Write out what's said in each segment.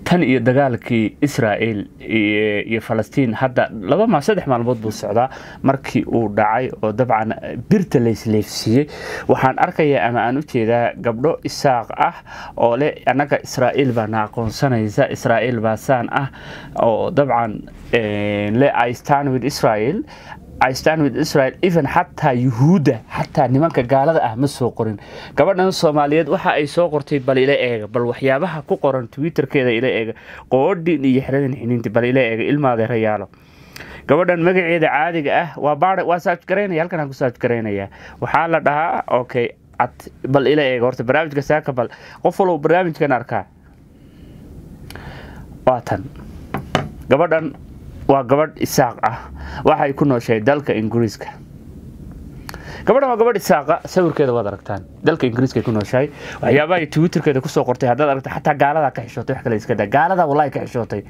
tan iyo dagaalkii israel iyo falastiin hadda laba ma saddex maalmood buu socdaa markii uu dhacay oo dabcan birta laysleefsiiyey waxaan arkayaa ama aan u jeedaa gabdho isaaq ah oo leh annaga israa'iil baana aqoonsanaysa israa'iil baa saan ah oo dabcan le i stand with israel I stand with Israel even xataa yuhuudda xataa nimanka gaalada ah ma soo qorin gabadhan soomaaliyeed waxa ay soo qortay bal ila eega bal waxyaabaha ku qoran twitterkeeda ila eega qoodhin iyo xeradan xiniinti bal ila eega ilmaadeerayaalo gabadhan magaceeda caadiga ah waa baar waa saaj garaynaya halkan aan ku saaj garaynaya waxaa la dhahaa okay at bal ila eega horta barnaamijka saaka bal qof walba barnaamijkan arkaa waa tan gabadhan waa gabadh isaaq ah waxay ku nooshahay dalka ingiriiska gabadhan waa gabadh isaaqa sawirkeeda waad aragtaan dalka ingiriiska ku nooshahay waxyaabaha twitterkeeda kusoo qortay haddaad aragta xataa gaaladaa ka xishootay wax kale iska daa gaaladaa wallahi ka xishootay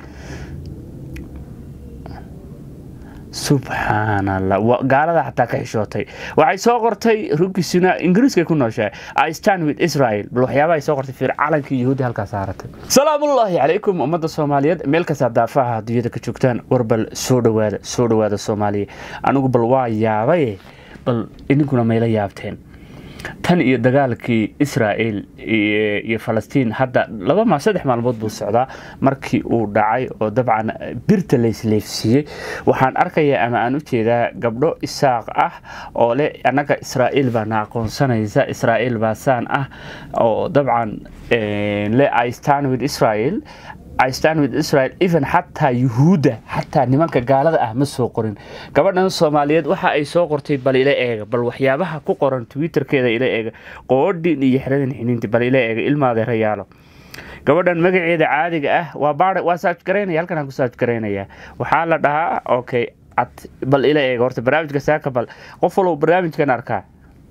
subxaanallah gaalada xataa ka xishootay waxay soo qortay rugisuna ingiriiska ku nooshahay i stand with israel bal waxyaabaha ay soo qortay fiir calankii yahuudi halkaa saaratay salaamullaahi calaykum ummadda soomaaliyeed meel kastaa daafaha adduunyada ka joogtaan war bal soo dhawaada soo dhawaada soomaaliya anigu bal waa yaabaye bal idinkuna mayla yaabteen tan iyo dagaalkii israel iyo falastiin hadda laba ma saddex maalmood buu socdaa markii uu dhacay oo dabcan birta laysleefsiiyey waxaan arkayaa ama aan u jeedaa gabdho isaaq ah oo leh annaga israa'iil baana aqoonsanaysa israa'iil baa saan ah oo dabcan le i stand with israel I stand with Israel even xataa yuhuudda xataa nimanka gaalada ah ma soo qorin gabadhan soomaaliyeed waxa ay soo qortay bal ila eega bal waxyaabaha ku qoran twitterkeeda ila eega qoodhin iyo xeradan xiniinti bal ila eega ilmaadeerayaalo gabadhan magaceeda caadiga ah waa baar waa saaj garaynaya halkan aan ku saaj garaynaya waxaa la dhahaa okay at bal ila eega horta barnaamijka saaka bal qof walba barnaamijkan arkaa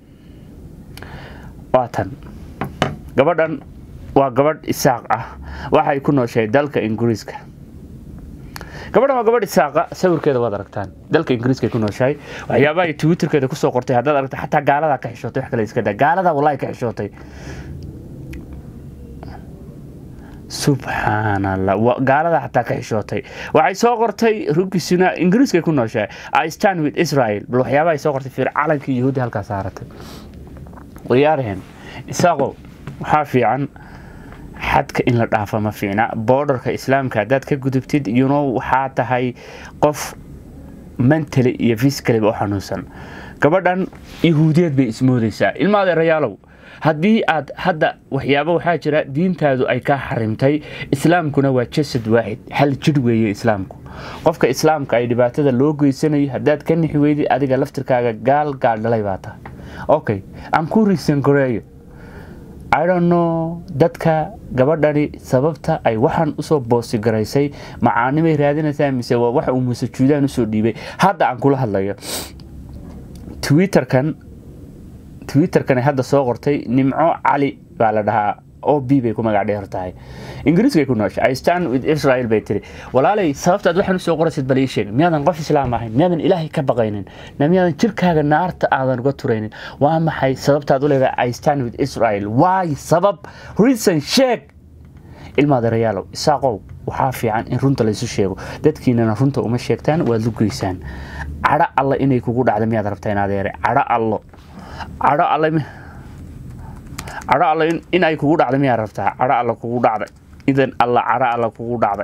waa tan gabadhan waa gabadh isaaq ah waxay ku nooshahay dalka ingiriiska gabadhan waa gabadh isaaqa sawirkeeda waad aragtaan dalka ingiriiska ku nooshahay waxyaabaha twitterkeeda kusoo qortay haddaad aragta xataa gaaladaa ka xishootay wax kale iska daa gaaladaa wallahi ka xishootay subxaanallah gaalada xataa ka xishootay waxay soo qortay rugisuna ingiriiska ku nooshahay i stand with israel bal waxyaabaha ay soo qortay fiir calankii yahuudi halkaa saaratay waryaaraheen isaaqow waxaa fiican xadka in la dhaafa ma fiicna boordarka islaamka haddaad ka gudubtid yuno waxaa tahay qof mentali iyo fiskaliba u xanuunsan gabadhan yahuudiyeed bay ismoodaysaa ilmaadeerayaalow haddii aad hadda waxyaaba waxaa jira diintaadu ay kaa xarimtay islaamkuna waa jasad waaxid hal jidh weeye islaamku qofka islaamka ay dhibaatada loo geysanayo haddaad ka nixi weydid adiga laftirkaaga gaal gaal dhalay baa tahay okay aan ku riisan goreeyo idonno dadka gabadhani sababta ay waxaan usoo boostigaraysay macaanimay raadinaysaa mise waa waxa uu musajuudaan usoo dhiibay hadda aan kula hadlayo twitterkan twitterkani hadda soo qortay nimco cali baa la dhahaa o b bay ku magac dheer tahay ingiriiskay ku noosha i stand with israel bay tiri walaalay sababtaad waxaan usoo qoraysid bal ii sheeg miyaadan qof islaam ahayn miyaadan ilaahay ka baqaynin miyaadan jirkaaga naarta aadan uga turaynin waa maxay sababtaad u leedahay i stand with israel waay sabab reason sheeg ilmaadeerayaalow isaaqow waxaa fiican in runta laysu sheego dadkiinana runta uma sheegtaan waad lugeysaan cadho alla inay kugu dhacda miyaad rabtaa inadeere cadho allo cadho alle cadho alla in ay kugu dhacday miyaa rabtaa cadho alla kugu dhacday idan alla cadho alla kugu dhacday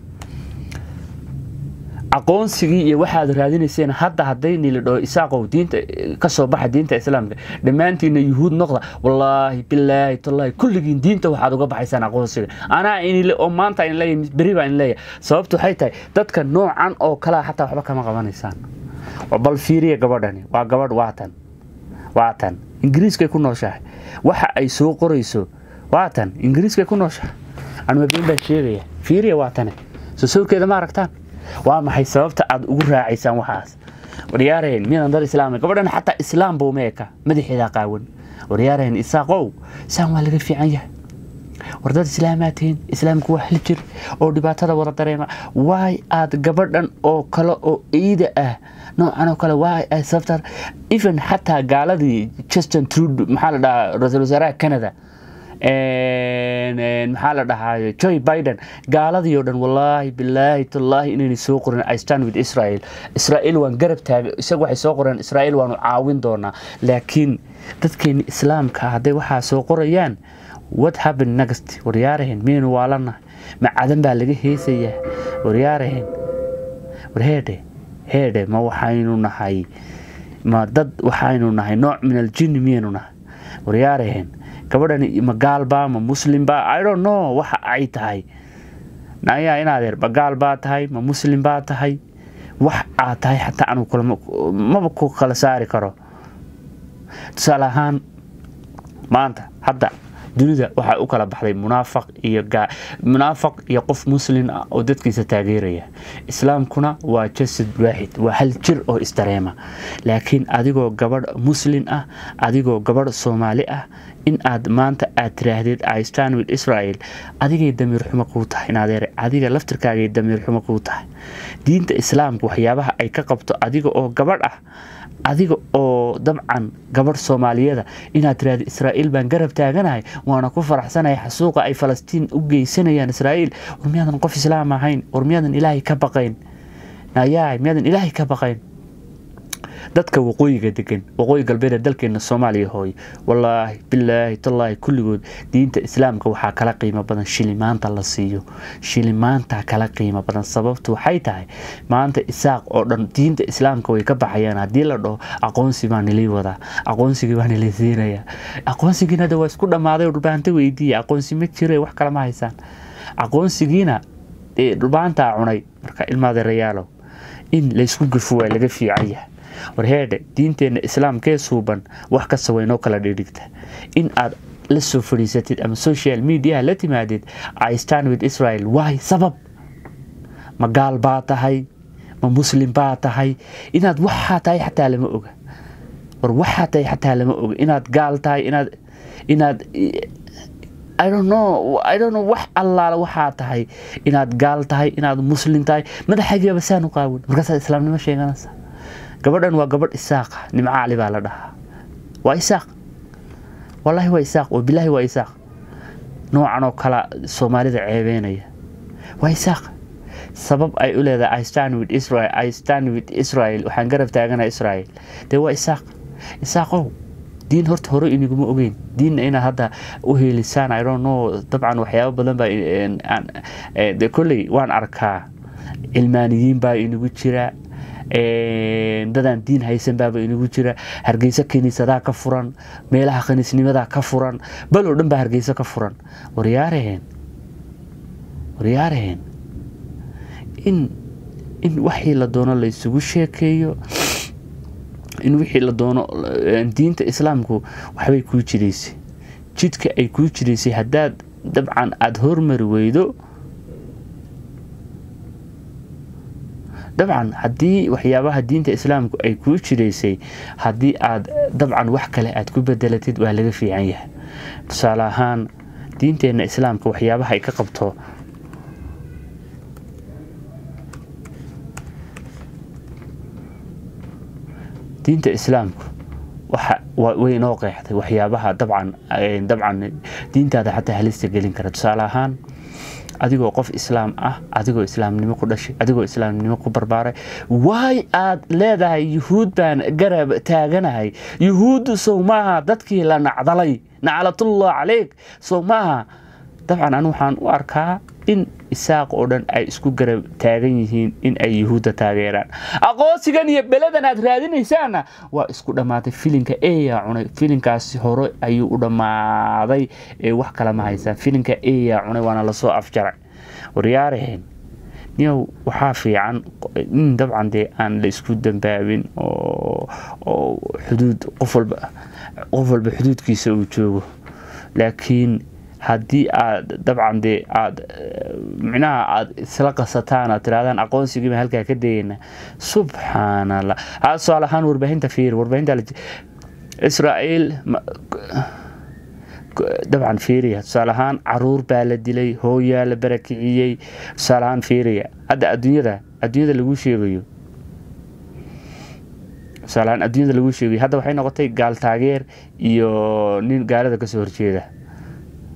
aqoonsigii iyo waxaad raadinayseen hadda hadday nilidhoo isaaqow diinta kasoo baxa diinta islaamka dhammaantiina yuhuud noqda wallaahi bilaahi tallaahi kulligiin diinta waxaad uga baxaysaan aqoonsiga anaa inile oo maanta in leeyahay beri baa in leeyahay sababtu waxay tahay dadka noocan oo kalea xataa waxba kama qabanaysaan bal fiiriya gabadhani waa gabadh waatan waatan ingiriiskay ku nooshahay waxa ay soo qorayso waatan ingiriiskay ku nooshahay anmabeen baa sheegaya fiiriya waatane soo sawirkeeda ma aragtaan waa maxay sababta aad ugu raacaysaan waxaas waryaaraheen miyadan dad islaam gabadhan xataa islaam buu meeka madaxeeda qaawan waryaaraheen isaaqow saan waa laga fiican yahay war dad islaamaa tihiin islaamku waa hal jir oo dhibaatada wada dareema waay aad gabadhan oo kale oo ciida ah noocan oo kale waay ay sababtaa even xataa gaaladii justin trude maxaa la dhahaa ra-iisul wasaaraha canada maxaa la dhahaa joy biden gaaladii oo dhan wallaahi bilaahi tallaahi inaynay soo qorin i stand with israel israel waan garab taaga isaga waxay soo qoreen israel waanu caawin doonaa laakiin dadkeeni islaamka hadday waxaa soo qorayaan what happen next waryaarahen miyaynu waalanahay ma cadan baa laga heesayaa waryaarahen war heedhe heedhe ma waxaynu nahay ma dad waxaynu nahay nooc min aljinni miyaynu nahay waryaarahen gabadhani ma gaalbaa ma muslimbaa i don't know waxa ay tahay nayaa inaadeer ma gaal baa tahay ma muslim baa tahay wax aad tahay xataa anu maba ku kala saari karo tusaale ahaan maanta hadda dunida waxaa u kala baxday munaafaq iyo munaafaq iyo qof muslin ah oo dadkiisa taageeraya islaamkuna waa jasad waaxid waa hal jir oo isdareema laakiin adigoo gabadh muslin ah adigoo gabadh soomaali ah in aad maanta aad tiraahdeed i stand with israel adigay damiir xumo kuu tahay inadeere adiga laftirkaagay damiir xumo kuu tahay diinta islaamka waxyaabaha ay ka qabto adiga oo gabadh ah adiga oo dabcan gabadh soomaaliyada inaad tiraahdo israa'iil baan garab taaganahay waana ku faraxsanahay xasuuqa ay falastiin u geysanayaan israa'iil war miyaadan qof islaam ahayn war miyaadan ilaahay ka baqayn nayaay miyaadan ilaahay ka baqayn dadka waqooyiga degan waqooyi galbeed dalkeena soomaaliya hooye wallaahi bilaahi tallaahi kulligood diinta islaamka waxaa kala qiimo badan shilimaanta la siiyo shilimaanta kala qiimo badan sababtu waxay tahay maanta isaaq oo dhan diinta islaamka way ka baxayaan haddii la dhaho aqoonsi baa nilii wadaa aqoonsigii baa nilii siinaya aqoonsigiina de waa isku dhammaaday dhulbaanta weydiiya aqoonsi ma jire wax kalama haysaan aqoonsigiina dhulbaantaa cunay marka ilmaadeerayaalow in laysku gafo waa laga fiican yahay warheedhe diinteenna islaamkee suuban wax kasta waynoo kala dhidhigta in aad la soo fadhiisatid ama social mediaha la timaadid i stand with israel waay sabab ma gaal baa tahay ma muslim baa tahay inaad waxaa tahay xataa lama oga war waxaa tahay xataa lama oga inaad gaal tahay inaad inaad I don't know I don't know wax allaala waxaa tahay inaad gaal tahay inaad muslim tahay madaxagiiba saan u qaawin markaasaad islaamnimo sheeganaysa gabadhan waa gabadh isaaqa nimco cali baa la dhahaa waa isaaq wallaahi waa isaaq oo bilaahi waa isaaq noocan oo kala soomaalida ceebeynaya waa isaaq sabab ay u leedahay i stand with israel i stand with israel waxaan garab taagana israel dee waa isaaq isaaqow diin horta hore iniguma ogeyn diinna inaad hadda u heelisaan i don't know dabcan waxyaabo badan baa de kolley waan arkaa cilmaaniyiin baa inagu jira dadaan diin haysan baaba inagu jira hargeyso kiniisadaa ka furan meelaha khaniisnimadaa ka furan bal oo dhan baa hargeyso ka furan waryaaraheen waryaaraheen in in waxii la doono laysugu sheekeeyo in wixii la doono diinta islaamku waxbay kuu jidaysay jidka ay kuu jidaysay haddaad dabcan aada hormari weydo dabcan haddii waxyaabaha diinta islaamku ay kuu jiraysay haddii aad dabcan wax kale aad ku bedelatid waa laga fiican yahay tusaale ahaan diinteenna islaamka waxyaabaha ay ka qabto diinta islaamku way inoo qeexday waxyaabaha dabcan dabcan diintaada xataa halista gelin kara tusaale ahaan adigoo qof islaam ah adigoo islaamnimo ku dhashay adigoo islaamnimo ku barbaaray waay aad leedahay yuhuud baan garab taaganahay yuhuuddu sow maaha dadkii la nacdalay naclatullah caleyk sow maaha dabcan anu waxaan u arkaa in isaaq oo dhan ay isku garab taagan yihiin in ay yuhuudda taageeraan aqoonsigan iyo beladan aad raadinaysaanna waa isku dhammaatay filinka eyaa cunay filinkaasi hore ayuu u dhammaaday ee wax kale ma haysaan filinka eyaa cunay waana lasoo afjaray waryaaraheen niyow waxaa fiican in dabcan dee aan la isku dambaabin oo xuduud qof walba qof walba xuduudkiisa uu joogo laakiin haddii aad dabcan dee aad micnaha aad isla qasataan aad tirahdaan aqoonsigiiba halkaa ka dayeyna subxaan allah ha tusaale ahaan warbaahinta fiir warbaahinta israa'iil dabcan fiiriya tusaale ahaan caruur baa la dilay hooyaa la barakiciyey tusaale ahaan fiiriya hadda adduunyada adduunyada lagu sheegayo tusaale ahaan adduunyada lagu sheegayo hadda waxay noqotay gaal taageer iyo nin gaalada kasoo horjeeda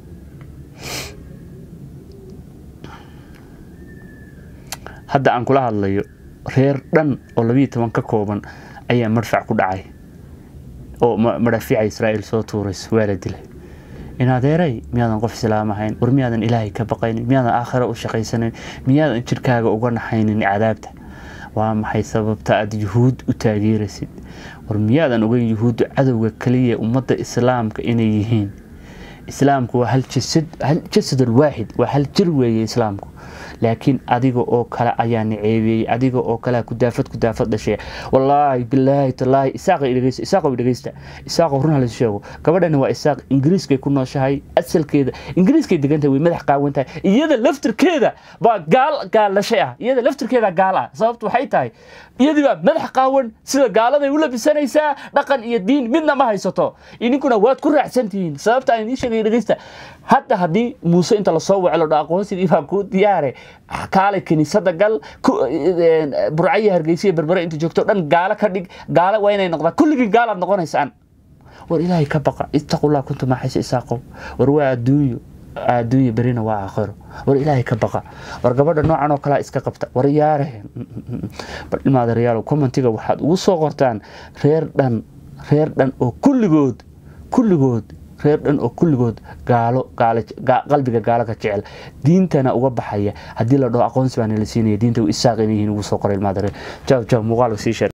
hadda aan kula hadlayo reer dhan oo labiyo toban ka kooban ayaa madfac ku dhacay oo madhafiica israa'iil soo tuurays waa la dilay in adeeray miyaadan qof islaam ahayn war miyaadan ilaahay ka baqaynin miyaadan aakhiro u shaqaysanayn miyaadan jirkaaga uga naxaynin cadaabta waa maxay sababta aad yuhuud u taageeraysid war miyaadan ogeyn yuhuuddu cadowga kaliya ummadda islaamka inay yihiin islaamku waa hal jasad alwaaxid waa hal jir weeye islaamku laakiin adiga oo kale ayaa niceebeeyey adiga oo kale kudaafad kudaafad dhashay wallaahi bilaahi tallaahi isaaq dhegeysta isaaqow dhegeysta isaaqow run halis sheego gabadhani waa isaaq ingiriiskay ku nooshahay asalkeeda ingiriiskay degantahay way madax qaawan tahay iyada laftirkeeda baa gaal gaalashay ah iyada laftirkeeda gaal ah sababtu waxay tahay iyadii baa madax qaawan sida gaaladay u labisanaysaa dhaqan iyo diin midna ma haysato idinkuna waad ku raacsantihiin sababta aan idiin sheegay dhegeysta hadda haddii muuse inta lasoo wacelo dho aqoonsigii baa kuu diyaare kaale kiniisada gal burcaya hargeysiya berbere inta joogto dhan gaalo ka dhig gaalo waa inay noqdaan kulligii gaalaad noqonaysaan war ilaahay ka baqa ittaqullah kuntu maaxaysa isaaqow war waa adduunyo adduunya berina waa aakhiro war ilaahay ka baqa war gabadha noocan oo kalea iska qabta war yaare bal ilmaadareyaalow commentiga waxaad ugu soo qortaan reer dhan reer dhan oo kulligood kulligood reer dhan oo kulligood gaalo qalbiga gaalo ka jecel diintana uga baxaya haddii la dhaho aqoonsi baana la siinaya diinta isaaq inay yihiin ugu soo qoray ilmaadare jaw jaw muuqaalka sii sheeg